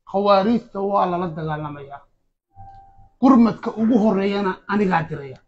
khawaariijta waa lala dagaalamayaa gurmadka ugu horeeyana anigaa diraya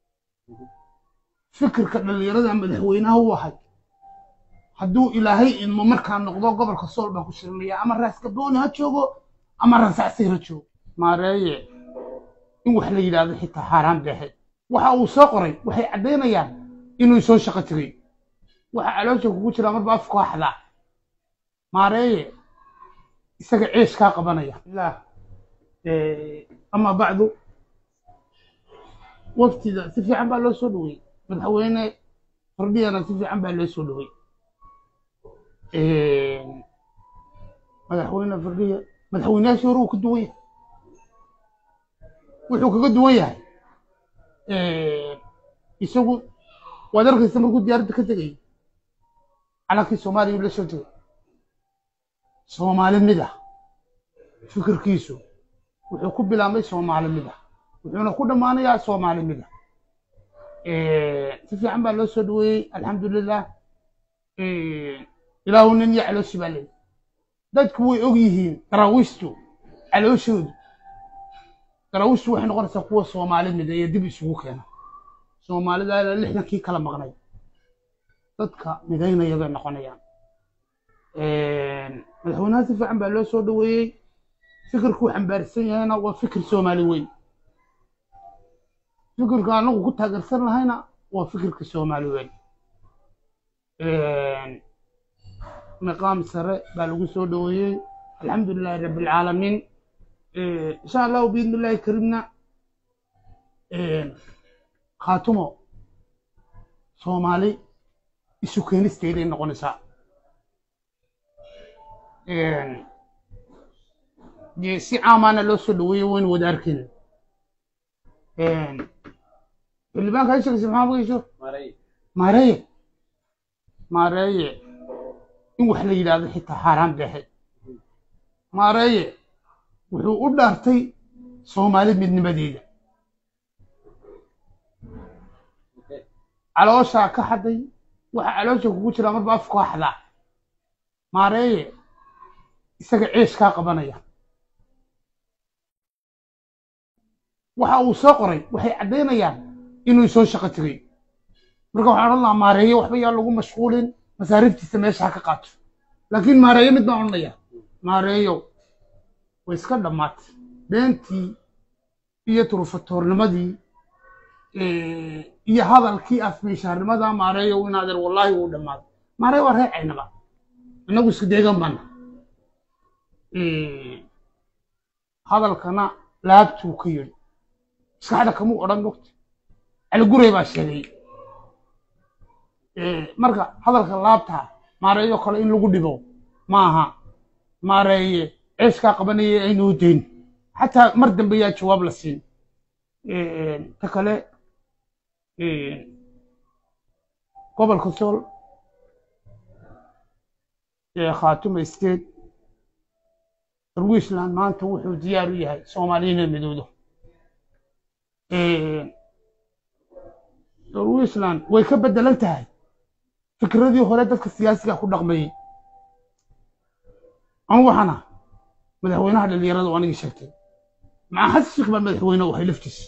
fikirka dhallinyarada madaxweynaha u ahay hadduu ilaahay idmo markaa noqdo gobolka sool baan ku shirinayaa ama raaskabooni ha joogo ama rasacsir ha joogo maareeye in wax la yidhaahdo xitaa xaaraan beexeed waxa uu soo qoray waxay caddaynayaan inuu soo shaqo tegay waxa caloosha kugu jiraa marba afku haxdaa maareeye isaga ceesh kaa qabanaya ilaah ama bacdu waftida si fiican baa loo soo dhowey madaxweyne fardhiyana si fiican baa loo soo dhowey madaxweyne fardhiya madaxweynayaashii hore uu ka duwan yahay wuxuu kaga duwan yahay isagu waad arkaysa markuu diyaaradda ka tegayay calankii soomaaliya la soo tegay soomaali mid ah fikirkiisu wuxuu ku bilaabmay soomaali mid ah wuxuuna ku dhammaanayaa soomaali mid ah si fiican baa loo soo dhaweeyey alxamdulilah ilaahu nin iyo calooshi baa leeyahy dadku way og yihiin daraawiishtu calooshoodu daraawiishtu waxay noqonaysaa kuwa soomaali mid iyo dib isugu keena soomaalida ilaa lixdankii kala maqnay dadka midaynaya bay noqonayaan madaxweynaha si fiican baa loo soo dhaweeyey fikirkuu xambaarsan yahayna waa fikir soomaali weyn fikirka anagu ku taageersan lahayna waa fikirka soomaali weyn niqaam sare baa lagu soo dhaweeyey alxamdu lilahi rabbi alcaalamiin insha allahu biidni illahi karimna khaatumo soomaali isu keenisteeday noqonaysaa dee si caamaana loo soo dhaweeyey waynu wada arkayna xildhibaanka ay sheegaysa maxaa magaysho maareeye maareeye in wax la yidhaahdo xitaa xaaraan beexeed maareeye wuxuu u dhaartay soomaali midnimadeeda calooshaa ka xaday waxa caloosha kugu jiraa marba afku haxdaa maareeye isaga ceesh kaa qabanaya waxa uu soo qoray waxay caddaynayaan inuu soo shaqo tegay marka waxaan odhan lahaa maareeye waxba yaa lagu mashquulin masaariiftiisa meesha ha ka qaato laakiin maareeye mid baan odhanaya maareeyo way iska dhammaatay beentii iyo turufatoornimadii iyo hadalkii afmiishaarnimada maareeyo inaadeer wallaahi wuu dhammaaday maareeye waa reecaynaba innagu isku deegan baana hadalkana laabtuu ka yidhi maskaxda kamuu odhan mogta caligurey baa sheegay marka hadalka laabtaa maareeyo kale in lagu dhibo maaha maareeye ceeskaa qabanaya aynuu dayn xataa mar dambe yaa jawaab la siin ta kale gobolka sool khaatuma state darwiishland maanta wuxuu diyaar u yahay soomaaliya inay midowdo darwiishland way ka beddelan tahay fikradii hore dadka siyaasiga ku dhaqmayey an waxana madaxweynaha dhalinyarada oo anigii sheegtay maca xasan sheekh baa madaxweyne u ahay laftiis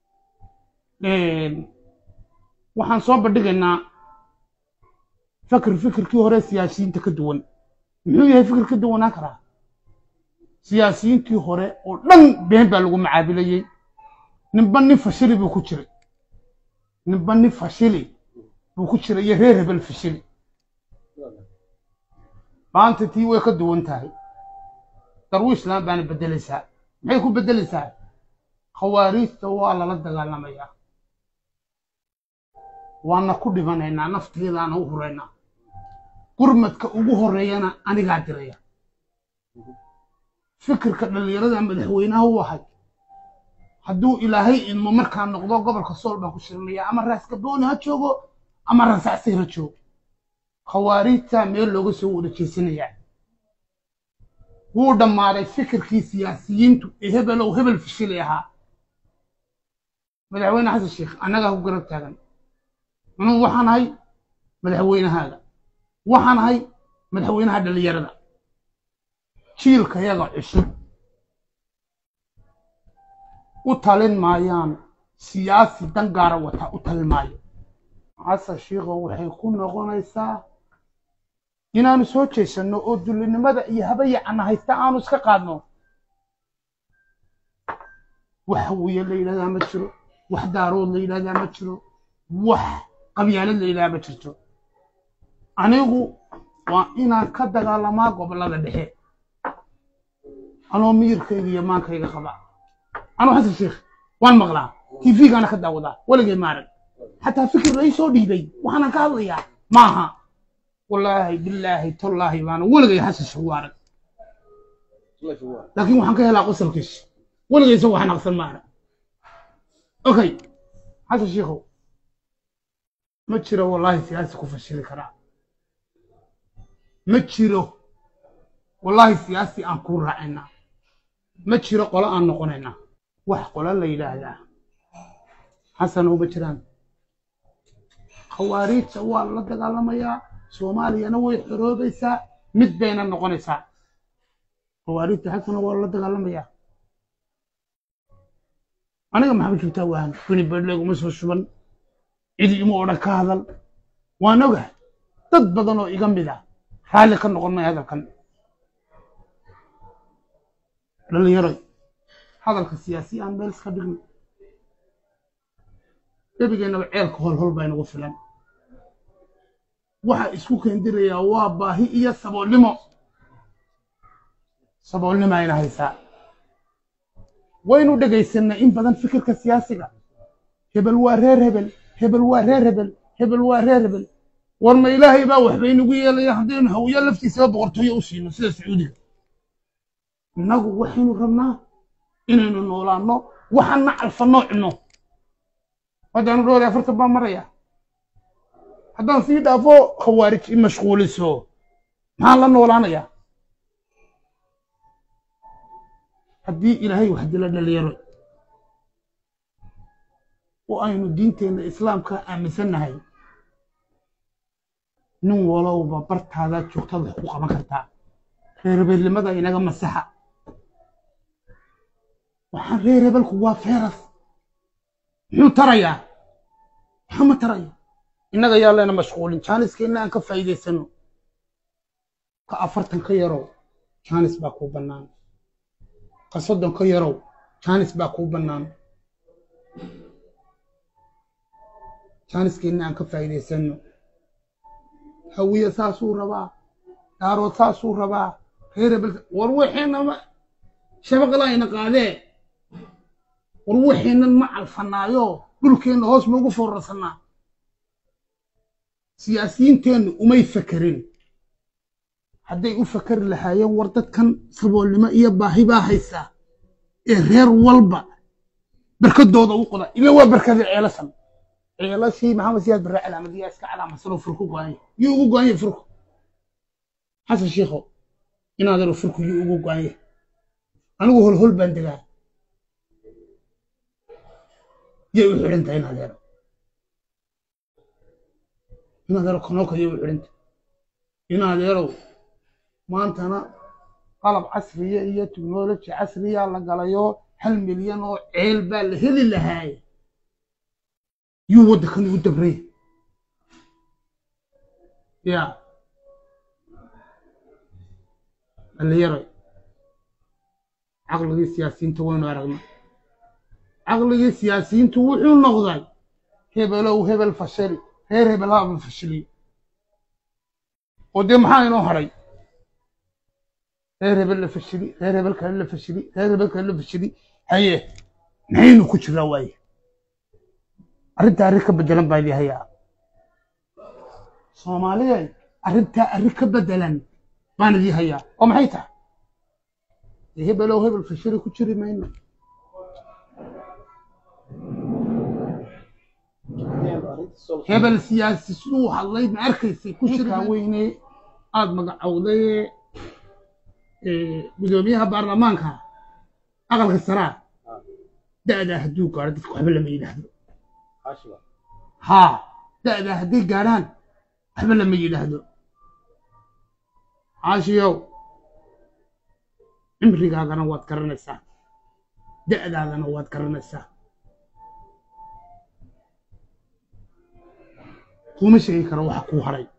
waxaan soo bandhigaynaa fikir fikirkii hore siyaasiyiinta ka duwan muxuu yahay fikir ka duwanaan karaa siyaasiyiintii hore oo dhan been baa lagu macaabilayey ninba nin fashili buu ku jiray ninba nin fashili buu ku jiray iyo reer hebel fashili maanta tii way ka duwan tahay darwiishland baana beddelaysaa maxay ku beddelaysaa khawaariijta waa lala dagaalamayaa waana ku dhimanaynaa nafteedaana u huraynaa gurmadka ugu horeeyana anigaa diraya fikirka dhallinyarada madaxweynaha u ahay hadduu ilaahay idmo markaa noqdo gobolka sool baan ku shirinayaa ama raaskabooni ha joogo ama rasacsir ha joogo khawaariijtaa meel looga soo wada jeesanayaa wuu dhammaaday fikirkii siyaasiyiintu ee hebelow hebel fishili ahaa madaxweyne xasan sheekh annagaa ku garab taagan anuu waxaan ahay madaxweynahaaga waxaan ahay madaxweynaha dhallinyarada jiilka yaga cusub u talin maayaan siyaasi dan gaara wata u talin maayo xasan shiikho waxay ku noqonaysaa inaanu soo jeesanno oo dullinimada iyo habayacana haysta aanu iska qaadno wax hawiye la yidhahdaa ma jiro wax daarood la yidhahdaa ma jiro wax qabyaalad la yidhahdaa ma jirto anigu waa inaan ka dagaalamaa gobollada dhexe anoo miyirkayga iyo maankayga qaba anuu xasan sheekh waan maqlaa tv-gaana ka daawadaa weligay maaran xataa fikir la ii soo dhiibay waxaanan ka hadlayaa maaha wallaahi bilaahi tallaahi baana weligay xasan sheekh u arag laakiin waxaan ka helaa qosalkiisa weligay isagoo wax naqsan ma arag okay xasan sheekhow ma jiro wallaahi siyaasi ku fashili karaa ma jiro wallaahi siyaasi aan ku raacinaa ma jiro qolo aan noqonaynaa wax qolo la yidhaahdaa xasanow ma jiraan khawaariijta waa la dagaalamayaa soomaaliyana way xoroobaysaa mid bayna noqonaysaa khawaariijta xasano waa la dagaalamayaa aniga maxamed joogtaa waahan bini bedleg uma soo shuban cidi ima odhan ka hadal waan ogahay dad badan oo iga mid ah raalli ka noqon maya hadalkan dhalinyaroy hadalka siyaasi aan meel iska dhigno gebigeennaba ceelka holhol baa inagu filan waxa isku keendirayaa waa baahi iyo saboolnimo saboolnimo ayna haysaa waynu dhegaysanay in badan fikirka siyaasiga hebel waa reer hebel hebel waa reer hebel hebel waa reer hebel war ma ilaahay baa waxba inagu yeelaya haddaynu hawiya laftiisaba boqortooyo u siino sida sacuudiga innagu waxaynu rabnaa inaynu noolaanno waxaana calfanno cunno haddaanu dhowr iyo afartan baa maraya haddaan sii dhaafo khawaarij i mashquuliso maxaan la noolaanayaa haddii ilaahay wax dila dhalinyaro oo aynu diinteenna islaamka aaminsannahay nin walowba bartaada joogtaad wax ku qaban kartaa reerbeelnimada inaga masaxa waxaan reer hebelku waa feeras muxuu tarayaa maxaa ma taraya innaga yaa leena mashquulin jaaniskeenna aan ka faa'iidaysano ka afartan ka yarow jaanis baa kuu bannaan ka soddon ka yarow jaanis baa kuu bannaan jaaniskeenna aan ka faa'iidaysano hawiye saasuu rabaa daarood saasuu rabaa reer hebel war waxeenama shabaqlaayna qaadee war waxeennan ma calfanaayo dhulkeenna hoos maugu foorarsanaa siyaasiyiinteennu umay fakerin hadday u fakari lahaayeen war dadkan saboolnimo iyo baahi baa haysaa ee reer walba barkadooda u qoda ila waa barkadii ceelasan ceelashii maxamed siyaad barre calaamadiyaa iska calaamadsanoo furku go'anya yuu ugu go'anya furku xasan shiikho inaadero furku yuu ugu go'anya anigu holhol baan degaa yay u xidhan tahay inadeero inadeero konooka yay u xidhan tahay inadeerow maantana qalab casriya iyo teknoloji casriya la galayo hal milyan oo ceel baa la heli lahaaye yuu waddankan ugu dabraya ya dhallinyaroy caqligii siyaasiyiinta waynu aragnay caqligii siyaasiyiintu wuxuu noqday hebelow hebel fashali reer hebel haaba fashiliyo oo dee maxaa inoo hadhay reer hebel la fashili reer hebel kale la fashili reer hebel kale la fashili haye maxaynu ku jiraa waaye arrintaa arrin ka beddelan baa idii hayaa soomaaliyeed arrintaa arrin ka beddelan baan idii hayaa oo maxay tahay dee hebelow hebel fashili ku jiri mayno hebel siyaasi siduu hadlay ma arkaysay ku shirkaa weyne aada magacowday gudoomiyaha baarlamaanka aqalka saraa da'daa hadduu gaadho dadka waxba lama yidhaahdo haa da'daa hadday gaadhaan waxba lama yidhaahdo caashiyow cimrigaagana waad garanaysaa da'daadana waad garanaysaa kuma sheegi karo waxa kuu haray